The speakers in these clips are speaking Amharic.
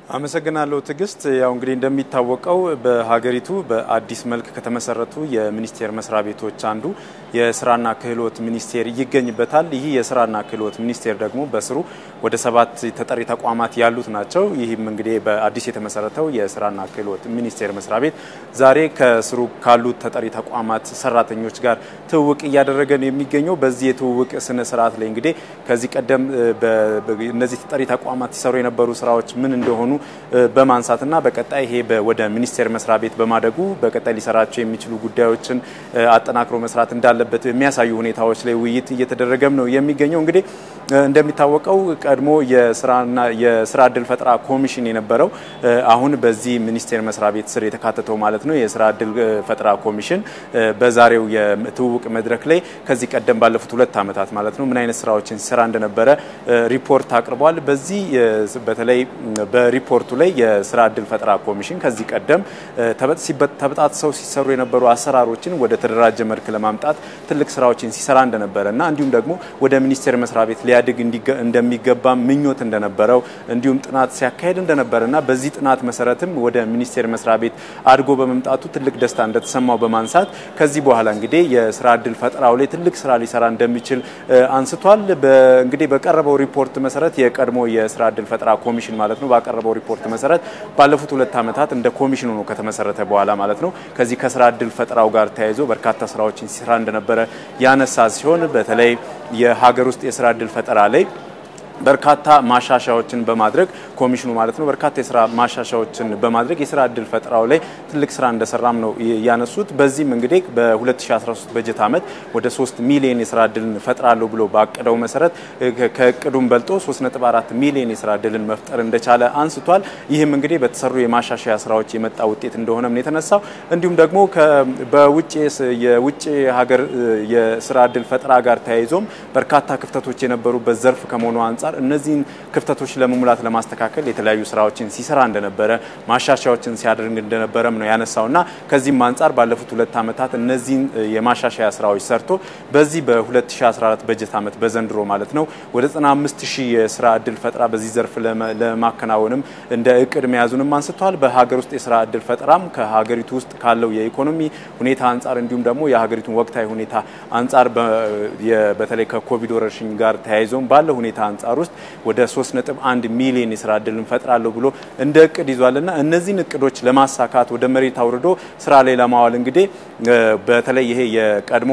አመሰግናለሁ ትዕግስት። ያው እንግዲህ እንደሚታወቀው በሀገሪቱ በአዲስ መልክ ከተመሰረቱ የሚኒስቴር መስሪያ ቤቶች አንዱ የስራና ክህሎት ሚኒስቴር ይገኝበታል። ይህ የስራና ክህሎት ሚኒስቴር ደግሞ በስሩ ወደ ሰባት ተጠሪ ተቋማት ያሉት ናቸው። ይህም እንግዲህ በአዲስ የተመሰረተው የስራና ክህሎት ሚኒስቴር መስሪያ ቤት ዛሬ ከስሩ ካሉት ተጠሪ ተቋማት ሰራተኞች ጋር ትውውቅ እያደረገ ነው የሚገኘው። በዚህ የትውውቅ ስነ ስርዓት ላይ እንግዲህ ከዚህ ቀደም እነዚህ ተጠሪ ተቋማት ሲሰሩ የነበሩ ስራዎች ምን እንደሆኑ በማንሳትና በቀጣይ ይሄ ወደ ሚኒስቴር መስሪያ ቤት በማደጉ በቀጣይ ሊሰራቸው የሚችሉ ጉዳዮችን አጠናክሮ መስራት እንዳለበት የሚያሳዩ ሁኔታዎች ላይ ውይይት እየተደረገም ነው የሚገኘው። እንግዲህ እንደሚታወቀው ቀድሞ የስራና የስራ እድል ፈጠራ ኮሚሽን የነበረው አሁን በዚህ ሚኒስቴር መስሪያ ቤት ስር የተካተተው ማለት ነው የስራ እድል ፈጠራ ኮሚሽን በዛሬው የትውውቅ መድረክ ላይ ከዚህ ቀደም ባለፉት ሁለት ዓመታት ማለት ነው ምን አይነት ስራዎችን ሲሰራ እንደነበረ ሪፖርት አቅርቧል። በዚህ በተለይ በሪፖርቱ ላይ የስራ እድል ፈጠራ ኮሚሽን ከዚህ ቀደም ተበጣጥሰው ሲሰሩ የነበሩ አሰራሮችን ወደ ተደራጀ መልክ ለማምጣት ትልቅ ስራዎችን ሲሰራ እንደነበረ እና እንዲሁም ደግሞ ወደ ሚኒስቴር መስሪያ ቤት ሊያድግ እንደሚገባ ምኞት እንደነበረው እንዲሁም ጥናት ሲያካሄድ እንደነበረ እና በዚህ ጥናት መሰረትም ወደ ሚኒስቴር መስሪያ ቤት አድጎ በመምጣቱ ትልቅ ደስታ እንደተሰማው በማንሳት ከዚህ በኋላ እንግዲህ የስራ እድል ፈጠራው ላይ ትልቅ ስራ ሊሰራ እንደሚችል አንስቷል። እንግዲህ በቀረበው ሪፖርት መሰረት የቀድሞ የስራ እድል ፈጠራ ኮሚሽን ማለት ነው ባቀረበው ሪፖርት መሰረት ባለፉት ሁለት ዓመታት እንደ ኮሚሽኑ ነው ከተመሰረተ በኋላ ማለት ነው ከዚህ ከስራ እድል ፈጠራው ጋር ተያይዞ በርካታ ስራዎችን ሲሰራ እንደነበረ ያነሳ ሲሆን በተለይ የሀገር ውስጥ የስራ እድል ፈጠራ ላይ በርካታ ማሻሻያዎችን በማድረግ ኮሚሽኑ ማለት ነው በርካታ የስራ ማሻሻያዎችን በማድረግ የስራ እድል ፈጠራው ላይ ትልቅ ስራ እንደሰራም ነው ያነሱት። በዚህም እንግዲህ በ2013 በጀት ዓመት ወደ 3 ሚሊዮን የስራ እድልን ፈጥራለሁ ብሎ ባቀደው መሰረት ከእቅዱም በልጦ 3.4 ሚሊዮን የስራ እድልን መፍጠር እንደቻለ አንስቷል። ይህም እንግዲህ በተሰሩ የማሻሻያ ስራዎች የመጣ ውጤት እንደሆነም ነው የተነሳው። እንዲሁም ደግሞ በውጭ የውጭ ሀገር የስራ እድል ፈጠራ ጋር ተያይዞም በርካታ ክፍተቶች የነበሩበት ዘርፍ ከመሆኑ አንጻር እነዚህን ክፍተቶች ለመሙላት ለማስተካከል የተለያዩ ስራዎችን ሲሰራ እንደነበረ ማሻሻያዎችን ሲያደርግ እንደነበረም ነው ያነሳውና ከዚህም አንጻር ባለፉት ሁለት ዓመታት እነዚህን የማሻሻያ ስራዎች ሰርቶ በዚህ በ2014 በጀት ዓመት በዘንድሮ ማለት ነው ወደ 95 ሺህ የስራ እድል ፈጠራ በዚህ ዘርፍ ለማከናወንም እንደ እቅድ መያዙንም አንስተዋል። በሀገር ውስጥ የስራ እድል ፈጠራም ከሀገሪቱ ውስጥ ካለው የኢኮኖሚ ሁኔታ አንጻር እንዲሁም ደግሞ የሀገሪቱን ወቅታዊ ሁኔታ አንጻር በተለይ ከኮቪድ ወረርሽኝ ጋር ተያይዞም ባለው ሁኔታ አንጻር ውስጥ ወደ 3.1 ሚሊዮን የስራ እድል እንፈጥራለሁ ብሎ እንደ እቅድ ይዟልና እነዚህን እቅዶች ለማሳካት ወደ መሬት አውርዶ ስራ ላይ ለማዋል እንግዲህ በተለይ ይሄ የቀድሞ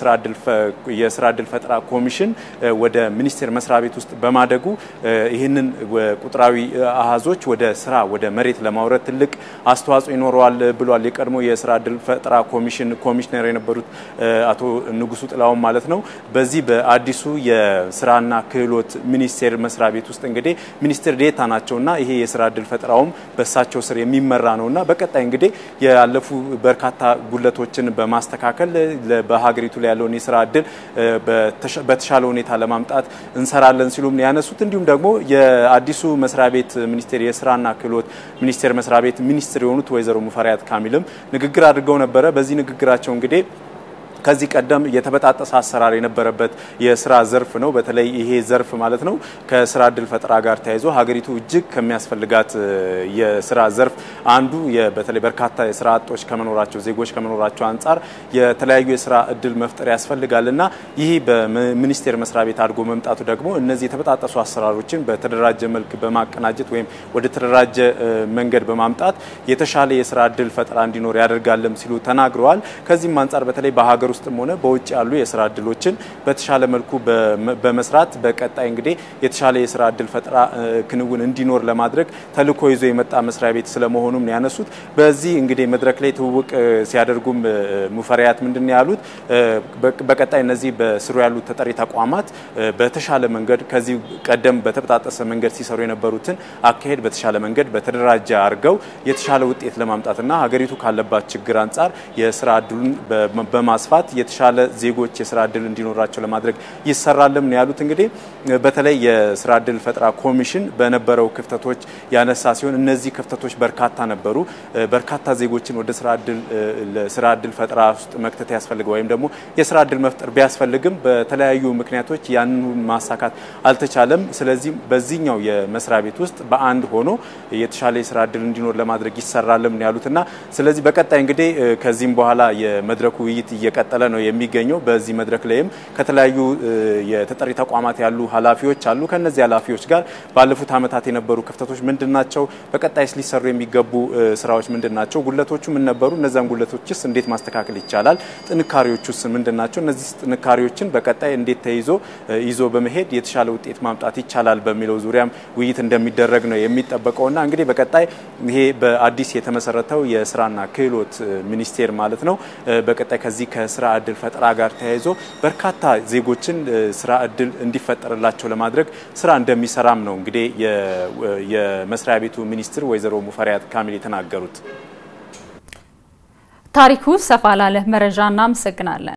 የስራ እድል ፈጠራ ኮሚሽን ወደ ሚኒስቴር መስሪያ ቤት ውስጥ በማደጉ ይህንን ቁጥራዊ አሃዞች ወደ ስራ ወደ መሬት ለማውረድ ትልቅ አስተዋጽኦ ይኖረዋል ብሏል። የቀድሞ የስራ እድል ፈጠራ ኮሚሽን ኮሚሽነር የነበሩት አቶ ንጉሱ ጥላውን ማለት ነው። በዚህ በአዲሱ የስራና ክህሎት ሚኒስቴር መስሪያ ቤት ውስጥ እንግዲህ ሚኒስትር ዴታ ናቸውና ይሄ የስራ እድል ፈጠራውም በእሳቸው ስር የሚመራ ነውና በቀጣይ እንግዲህ ያለፉ በርካታ ጉለቶችን በማስተካከል በሀገሪቱ ላይ ያለውን የስራ እድል በተሻለ ሁኔታ ለማምጣት እንሰራለን ሲሉም ነው ያነሱት። እንዲሁም ደግሞ የአዲሱ መስሪያ ቤት ሚኒስቴር የስራና ክህሎት ሚኒስቴር መስሪያ ቤት ሚኒስትር የሆኑት ወይዘሮ ሙፈሪያት ካሚልም ንግግር አድርገው ነበረ። በዚህ ንግግራቸው እንግዲህ ከዚህ ቀደም የተበጣጠሰ አሰራር የነበረበት የስራ ዘርፍ ነው። በተለይ ይሄ ዘርፍ ማለት ነው ከስራ እድል ፈጠራ ጋር ተያይዞ ሀገሪቱ እጅግ ከሚያስፈልጋት የስራ ዘርፍ አንዱ በተለይ በርካታ የስራ አጦች ከመኖራቸው ዜጎች ከመኖራቸው አንጻር የተለያዩ የስራ እድል መፍጠር ያስፈልጋል እና ይህ በሚኒስቴር መስሪያ ቤት አድጎ መምጣቱ ደግሞ እነዚህ የተበጣጠሱ አሰራሮችን በተደራጀ መልክ በማቀናጀት ወይም ወደ ተደራጀ መንገድ በማምጣት የተሻለ የስራ እድል ፈጠራ እንዲኖር ያደርጋለም ሲሉ ተናግረዋል። ከዚህም አንጻር በተለይ በሀገር ውስጥም ሆነ በውጭ ያሉ የስራ እድሎችን በተሻለ መልኩ በመስራት በቀጣይ እንግዲህ የተሻለ የስራ እድል ፈጠራ ክንውን እንዲኖር ለማድረግ ተልዕኮ ይዞ የመጣ መስሪያ ቤት ስለመሆኑም ነው ያነሱት። በዚህ እንግዲህ መድረክ ላይ ትውውቅ ሲያደርጉም ሙፈሪያት ምንድን ነው ያሉት? በቀጣይ እነዚህ በስሩ ያሉት ተጠሪ ተቋማት በተሻለ መንገድ ከዚህ ቀደም በተበጣጠሰ መንገድ ሲሰሩ የነበሩትን አካሄድ በተሻለ መንገድ በተደራጀ አድርገው የተሻለ ውጤት ለማምጣትና ሀገሪቱ ካለባት ችግር አንጻር የስራ እድሉን በማስፋት በማስፋት የተሻለ ዜጎች የስራ እድል እንዲኖራቸው ለማድረግ ይሰራልም ነው ያሉት። እንግዲህ በተለይ የስራ እድል ፈጠራ ኮሚሽን በነበረው ክፍተቶች ያነሳ ሲሆን እነዚህ ክፍተቶች በርካታ ነበሩ። በርካታ ዜጎችን ወደ ስራ እድል ስራ እድል ፈጠራ ውስጥ መክተት ያስፈልገው ወይም ደግሞ የስራ እድል መፍጠር ቢያስፈልግም በተለያዩ ምክንያቶች ያንን ማሳካት አልተቻለም። ስለዚህ በዚህኛው የመስሪያ ቤት ውስጥ በአንድ ሆኖ የተሻለ የስራ እድል እንዲኖር ለማድረግ ይሰራልም ነው ያሉትና ስለዚህ በቀጣይ እንግዲህ ከዚህም በኋላ የመድረኩ ውይይት እየቀጠለ ነው የሚገኘው። በዚህ መድረክ ላይም ከተለያዩ የተጠሪ ተቋማት ያሉ ኃላፊዎች አሉ። ከነዚህ ኃላፊዎች ጋር ባለፉት ዓመታት የነበሩ ክፍተቶች ምንድን ናቸው? በቀጣይስ ሊሰሩ የሚገቡ ስራዎች ምንድን ናቸው? ጉለቶቹ ምን ነበሩ? እነዚያን ጉለቶችስ እንዴት ማስተካከል ይቻላል? ጥንካሬዎቹስ ምንድን ናቸው? እነዚህ ጥንካሬዎችን በቀጣይ እንዴት ተይዞ ይዞ በመሄድ የተሻለ ውጤት ማምጣት ይቻላል በሚለው ዙሪያም ውይይት እንደሚደረግ ነው የሚጠበቀውና እንግዲህ በቀጣይ ይሄ በአዲስ የተመሰረተው የስራና ክህሎት ሚኒስቴር ማለት ነው በቀጣይ ከዚህ ከስራ እድል ፈጠራ ጋር ተያይዞ በርካታ ዜጎችን ስራ እድል እንዲፈጠርላቸው ለማድረግ ስራ እንደሚሰራም ነው እንግዲህ የመስሪያ ቤቱ ሚኒስትር ወይዘሮ ሙፈሪያት ካሚል የተናገሩት። ታሪኩ ሰፋ ላለ መረጃ እናመሰግናለን።